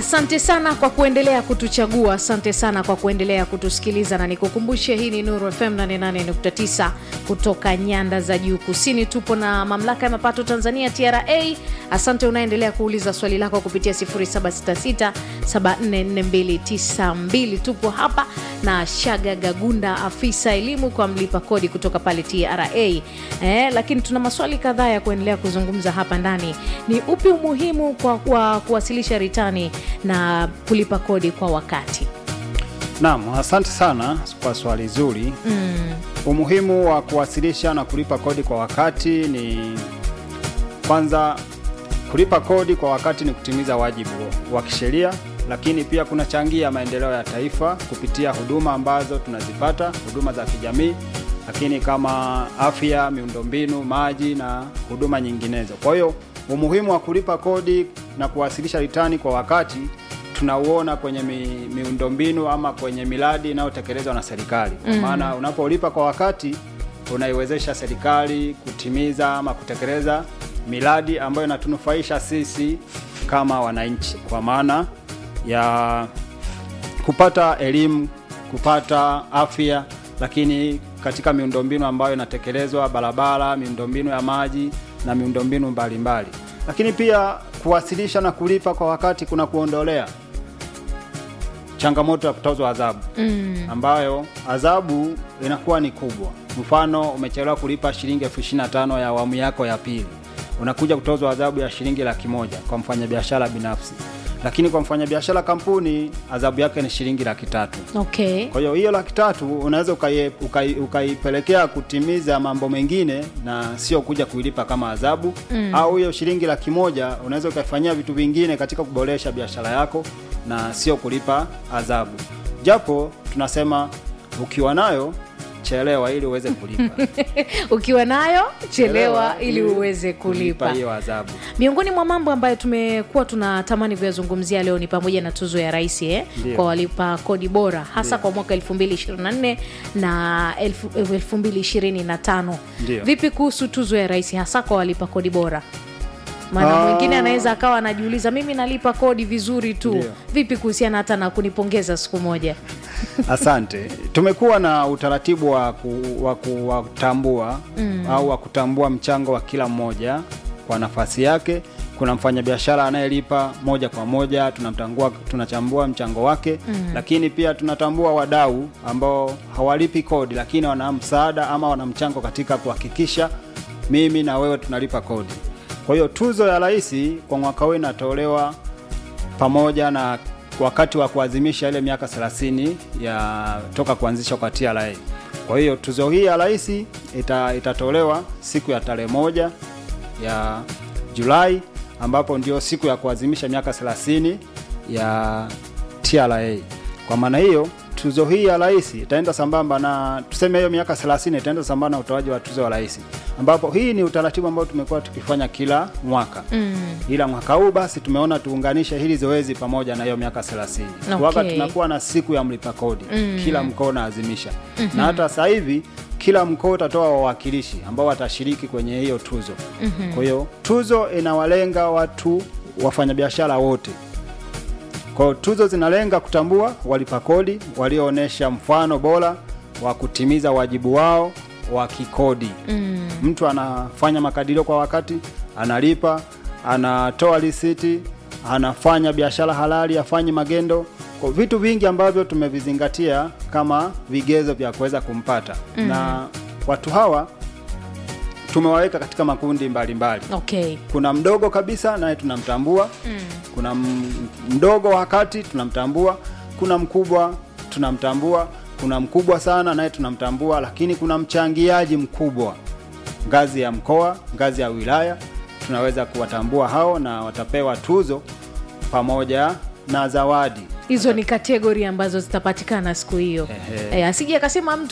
asante sana kwa kuendelea kutuchagua asante sana kwa kuendelea kutusikiliza na nikukumbushe hii ni nuru fm 88.9 kutoka nyanda za juu kusini tupo na mamlaka ya mapato tanzania tra asante unaendelea kuuliza swali lako kupitia 766744292 tupo hapa na shaga gagunda afisa elimu kwa mlipa kodi kutoka pale tra eh, lakini tuna maswali kadhaa ya kuendelea kuzungumza hapa ndani ni upi umuhimu kwa, kwa kuwasilisha ritani na kulipa kodi kwa wakati Naam, asante sana kwa swali zuri. Mm. Umuhimu wa kuwasilisha na kulipa kodi kwa wakati ni kwanza, kulipa kodi kwa wakati ni kutimiza wajibu wa kisheria, lakini pia kunachangia maendeleo ya taifa kupitia huduma ambazo tunazipata, huduma za kijamii, lakini kama afya, miundombinu, maji na huduma nyinginezo. Kwa hiyo umuhimu wa kulipa kodi na kuwasilisha ritani kwa wakati tunauona kwenye mi, miundombinu ama kwenye miradi inayotekelezwa na serikali kwa maana unapolipa kwa wakati unaiwezesha serikali kutimiza ama kutekeleza miradi ambayo inatunufaisha sisi kama wananchi kwa maana ya kupata elimu kupata afya lakini katika miundombinu ambayo inatekelezwa barabara miundombinu ya maji na miundombinu mbalimbali lakini pia kuwasilisha na kulipa kwa wakati kuna kuondolea changamoto ya kutozwa adhabu mm. ambayo adhabu inakuwa ni kubwa mfano umechelewa kulipa shilingi elfu ishirini na tano ya awamu yako ya pili unakuja kutozwa adhabu ya shilingi laki moja kwa mfanyabiashara binafsi lakini kwa mfanyabiashara kampuni adhabu yake ni shilingi laki tatu okay kwa hiyo hiyo laki tatu unaweza ukai- ukai- ukaipelekea kutimiza mambo mengine na sio kuja kuilipa kama adhabu mm. au hiyo shilingi laki moja unaweza ukaifanyia vitu vingine katika kuboresha biashara yako na sio kulipa adhabu japo tunasema ukiwa nayo chelewa ili uweze kulipa ukiwa nayo chelewa ili uweze kulipa hiyo adhabu miongoni mwa mambo ambayo tumekuwa tunatamani kuyazungumzia leo ni pamoja na tuzo ya rais eh, Ndio. kwa walipa kodi bora hasa kwa mwaka 2024 na 2025 Ndio. vipi kuhusu tuzo ya rais hasa kwa walipa kodi bora maana Ah. mwingine anaweza akawa anajiuliza mimi nalipa kodi vizuri tu Ndio. vipi kuhusiana hata na kunipongeza siku moja Asante. Tumekuwa na utaratibu wa, ku, wa kuwatambua mm. au wa kutambua mchango wa kila mmoja kwa nafasi yake. Kuna mfanyabiashara anayelipa moja kwa moja, tunamtangua, tunachambua mchango wake mm. lakini pia tunatambua wadau ambao hawalipi kodi, lakini wana msaada ama wana mchango katika kuhakikisha mimi na wewe tunalipa kodi. Kwa hiyo tuzo ya rais kwa mwaka huu inatolewa pamoja na wakati wa kuadhimisha ile miaka 30 ya toka kuanzishwa kwa TRA. Kwa hiyo tuzo hii ya rais ita, itatolewa siku ya tarehe moja ya Julai ambapo ndio siku ya kuadhimisha miaka 30 ya TRA. Kwa maana hiyo tuzo hii ya rais itaenda sambamba na tuseme hiyo miaka 30 itaenda sambamba na utoaji wa tuzo ya rais, ambapo hii ni utaratibu ambao tumekuwa tukifanya kila mwaka mm. ila mwaka huu basi tumeona tuunganishe hili zoezi pamoja na hiyo miaka 30 Okay. waga tunakuwa na siku ya mlipa kodi mm. kila mkoa unaazimisha mm-hmm. na hata sasa hivi kila mkoa utatoa wawakilishi ambao watashiriki kwenye hiyo tuzo mm-hmm. kwa hiyo tuzo inawalenga watu wafanyabiashara wote kwa hiyo tuzo zinalenga kutambua walipa kodi walioonyesha mfano bora wa kutimiza wajibu wao wa kikodi. Mm. Mtu anafanya makadirio kwa wakati, analipa, anatoa risiti, anafanya biashara halali, afanye magendo, kwa vitu vingi ambavyo tumevizingatia kama vigezo vya kuweza kumpata. Mm. Na watu hawa tumewaweka katika makundi mbalimbali mbali okay kuna mdogo kabisa naye tunamtambua mm. kuna m- mdogo wa kati tunamtambua kuna mkubwa tunamtambua kuna mkubwa sana naye tunamtambua lakini kuna mchangiaji mkubwa ngazi ya mkoa ngazi ya wilaya tunaweza kuwatambua hao na watapewa tuzo pamoja na zawadi hizo ni kategori ambazo zitapatikana siku hiyo Ehe. e, asije akasema mtu